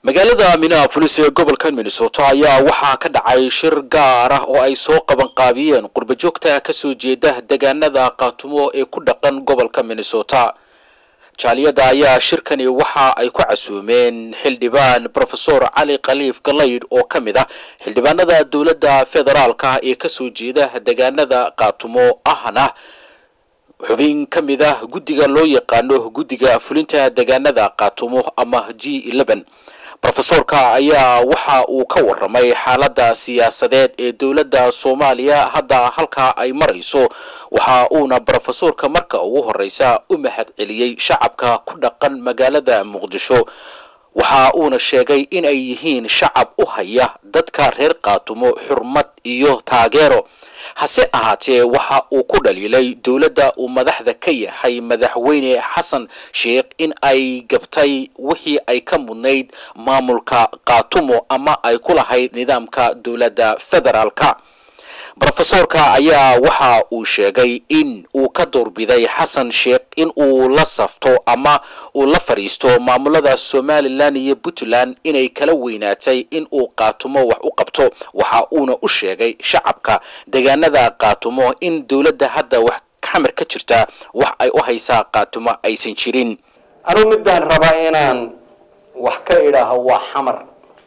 magaalada minneapolis ee gobolka minnesota ayaa waxaa ka dhacay shir gaar ah oo ay soo qabanqaabiyeen qurbajoogta kasoo jeeda deegaanada qaatumo ee ku dhaqan gobolka minnesota jaaliyada ayaa shirkani waxa ay ku casuumeen xildhibaan rofesor cali khaliif galaydh oo ka mid ah xildhibaanada dowladda federaalka ee kasoo jeeda deegaanada qaatumo ahna xubin ka mid ah guddiga loo yaqaano guddiga fulinta deegaanada qaatumo ama g eleven rofesorka ayaa waxa uu ka waramay xaaladda siyaasadeed ee dowladda soomaaliya hadda halkaa ay marayso waxa uuna rofesorka marka ugu horeysa u mahad celiyey shacabka ku dhaqan magaalada muqdisho waxa uuna sheegay in ay yihiin shacab u haya dadka reer qaatumo xurmad iyo taageero hase ahaatee waxa uu ku dhaliilay dowladda uu madaxda ka yahay madaxweyne xasan sheekh in ay gabtay wixii ay ka mudnayd maamulka qaatumo ama ay ku lahayd nidaamka dowladda federaalka rofesorka ayaa waxa uu sheegay in uu ka doorbiday xasan sheekh in uu la safto ama uu la fadhiisto maamulada somalilan iyo puntland inay kala weynaatay in uu qaatumo wax u qabto waxa uuna u sheegay shacabka deegaanada qaatumo in dowladda hadda wax xamar ka jirta wax ay u haysaa qaatumo aysan jirin anugu midaan rabaa inaan wax ka idhaaho waa xamar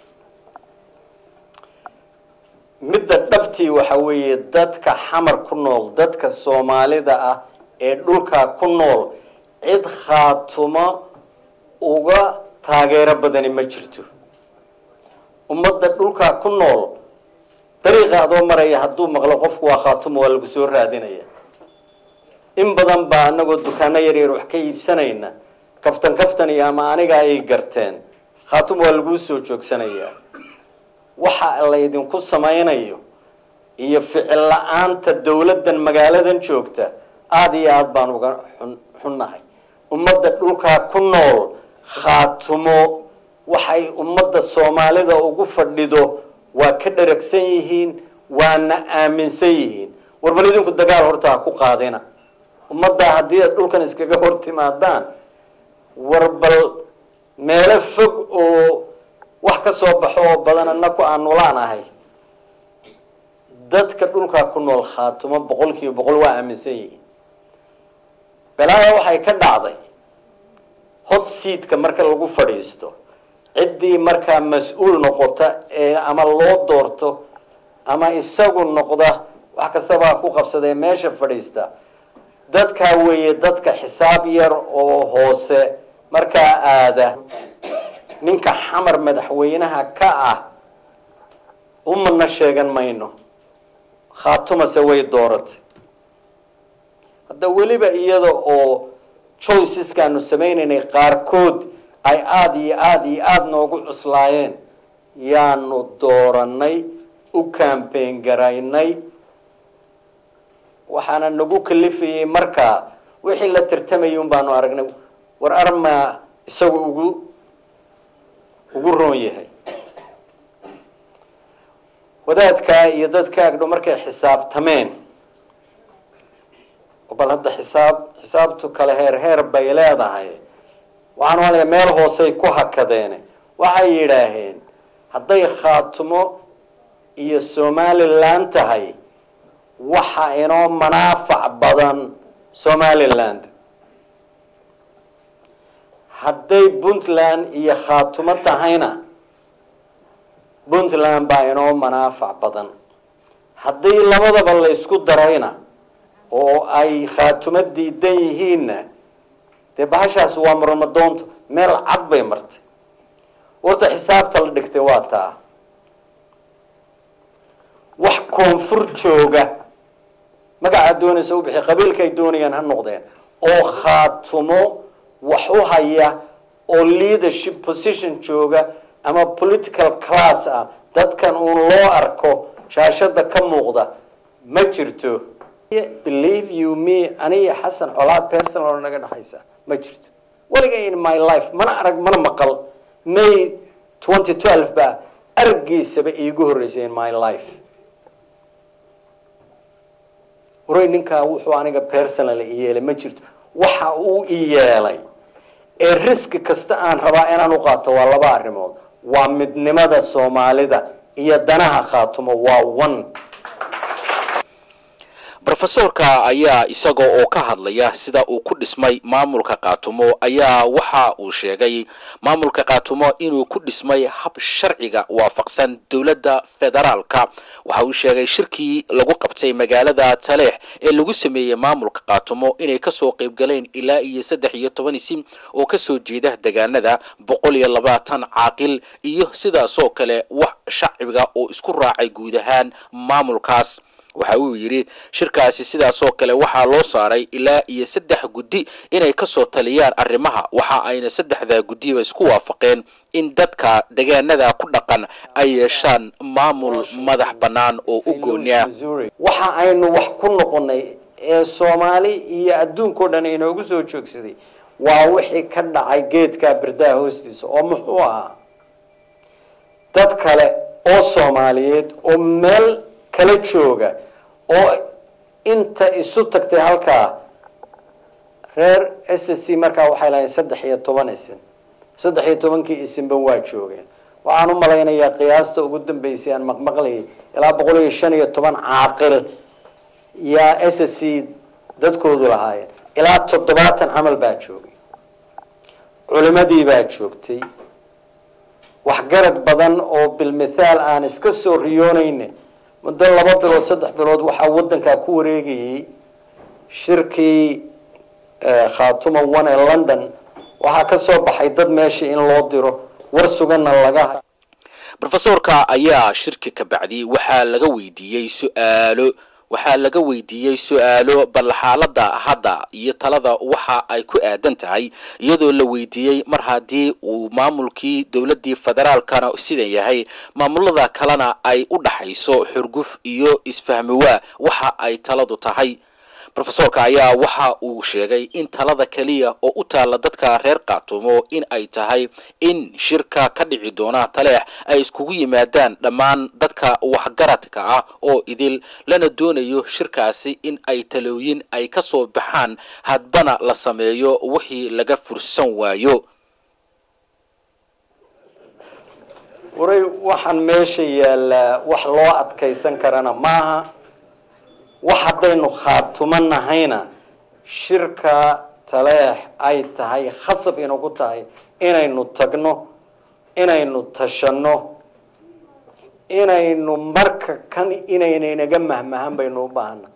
midda dhabtii waxa weeye dadka xamar ku nool dadka soomaalida ah ee dhulkaa ku nool cid khaatumo uga taageero badani ma jirto ummadda dhulkaa ku nool dariiqa adoo maraya hadduu maqlo qofku waa khaatumo waa lagu soo raadinaya in badan baa anagoo dukaano yaryar wax ka iibsanayna kaftan kaftan iyo ama aniga ay garteen khaatumo waa laguu soo joogsanayaa waxa laydinku samaynayo iyo ficil la-aanta dowladdan magaaladan joogta aada iyo aada baan uga xun xunnahay ummadda dhulkaa ku nool khaatumo waxay ummadda soomaalida ugu fadhido waa ka dharagsan yihiin waana aaminsan yihiin warbal idinku dagaal horta ha ku qaadina ummadda haddii aad dhulkan iskaga hor timaadaan warbal meelo fog oo wax ka soo baxo oo badan anaku aan nulaan ahay dadka dhulkaa ku nool khaatumo boqol kiiba boqol waa aaminsan yihiin balaaya waxay ka dhacday hot seatka marka lagu fadhiisto ciddii markaa mas-uul noqota ee ama loo doorto ama isagu noqda wax kastabaa ku qabsadee meesha fadhiista dadkaa weeye dadka xisaab yar oo hoose markaa aada ninka xamar madaxweynaha ka ah umana sheegan mayno khaatumase way dooratay hadda weliba iyada oo choiceskaanu samaynaynay qaarkood ay aada iyo aada iyo aada noogu cuslaayeen yaanu dooranay u cambain garaynay waxaana nagu kalifayay markaa wixii la tartamayay un baanu aragnay war armaa isagu ugu ugu roon yahay wadaadkaa iyo dadka agdhow markay xisaabtameen bal hadda xisaab xisaabtu kale heer heer bay leedahay waxaan malaya meel hoosey ku hakadeen waxay yidhaaheen hadday khaatumo iyo somaliland tahay waxa inoo manaafac badan somaliland hadday puntland iyo khaatumo tahayna puntland baa inoo manaafac badan haddii labadaba la ysku darayna oo ay khaatumo diidan yihiinna dee bahashaas waa marmadoonto meel cad bay martay warta xisaabta la dhigtay waa taa wax koonfur jooga magacaa doonaysa u bixi qabiilkaay doonayaan ha noqdeen oo khaatumo wax u haya oo leadership position jooga ama political class ah dadkan uun loo arko shaashada ka muuqda ma jirto believe you me aniga xasan colaad personal oo naga dhexaysa ma jirto weliga in my life mana arag mana maqal may twenty twelve baa araggiisaba iigu horreysay in my life waray ninkaa wuxuu aniga personal i yeelay ma jirto waxa uu i yeelay ee riski kasta aan rabaa inaan u qaato waa laba arrimood waa midnimada soomaalida iyo danaha khaatumo waa one rofesorka ayaa isaga oo ka hadlaya sida uu ku dhismay maamulka kaatumo ayaa waxa uu sheegay maamulka kaatumo inuu ku dhismay hab sharciga waafaqsan dowladda federaalka waxa uu sheegay shirkii lagu qabtay magaalada taleex ee lagu sameeyey maamulka kaatumo inay kasoo qaybgaleen ilaa iyo saddex iyo toban isim oo kasoo jeeda degaanada boqol iyo labaatan caaqil iyo sidaasoo kale wax shacbiga oo isku raacay guud ahaan maamulkaas waxa uu yidhi shirkaasi sidaasoo kale waxaa loo saaray ilaa iyo saddex guddi inay kasoo taliyaan arrimaha waxa ayna saddexdaa guddiba isku waafaqeen in dadka degaanada ku dhaqan ay yeeshaan maamul madax bannaan oo u gooniya waxa aynu wax ku noqonay ee soomaali iyo adduunkao dhan inoogu soo joogsaday waa wixii ka dhacay geedka birdaha hoostiisa oo muxuu ahaa dad kale oo soomaaliyeed oo meel kala jooga oo inta isu tagtay halkaa reer s s c markaa waxay lahayn saddex iyo toban isin saddex iyo tobankii isinba waa joogeen waxaan u malaynayaa qiyaasta ugu dambeysay aan maqmaqlayay ilaa boqol iyo shan iyo toban caaqil yaa s s c dadkoodu lahaayeen ilaa toddobaatan camal baa joogay culimadii baa joogtay waxgarad badan oo bilmithaal aan iska soo riyoonayna muddo laba bilood saddex bilood waxaa wadankaa ku wareegayay shirkii khaatuma one ee london waxaa ka soo baxay dad meesha in loo diro war suganna laga rofesorka ayaa shirki ka bacdi waxaa laga weydiiyey su-aalo waxaa laga weydiiyey su-aalo bal xaaladda hadda iyo talada waxa ay ku aadan tahay iyadoo la weydiiyey mar haddii uu maamulkii dowladdii federaalkana sidan yahay maamulada kalena ay u dhaxayso xurguf iyo isfahmiwaa waxa ay taladu tahay rofesorka ayaa waxa uu sheegay in talada keliya oo u taalla dadka reer kaatumo in ay tahay in shirka ka dhici doona taleex ay iskugu yimaadaan dhammaan dadka waxgaradka ah oo idil lana doonayo shirkaasi in ay talooyin ay ka soo baxaan hadbana la sameeyo wixii laga fursan waayo waray waxaan meesha yaallaa wax loo adkaysan karana maaha wax haddaynu khaatumo nahayna shirka taleex ay tahay khasab inagu tahay inaynu tagno inaynu tashanno inaynu marka kan inaynaynaga mahmahan baynu u baahana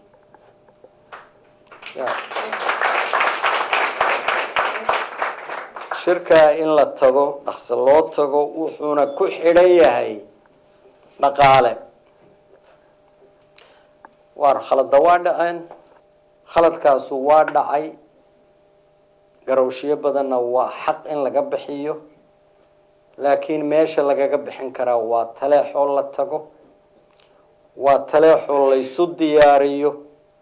shirkaa in la tago dhaqso loo tago wuxuuna ku xidhan yahay dhaqaale waar khalada waa dhaceen khaladkaasu waa dhacay garowshiyo badanna waa xaq in laga bixiyo laakiin meesha lagaga bixin karaa waa taleexoo la tago waa taleexoo laysu diyaariyo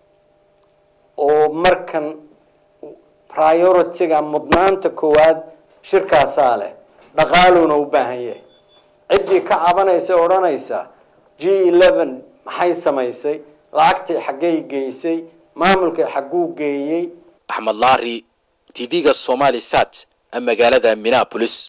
oo markan priority-ga mudnaanta koowaad shirkaasaa leh dhaqaaluuna u baahan yahay ciddii ka cabanaysa odhanaysa g eleven maxay samaysay lacagtii xaggay geysay maamulkii xagguu geeyey axmed laari t v-ga somali sat magaalada minneapolis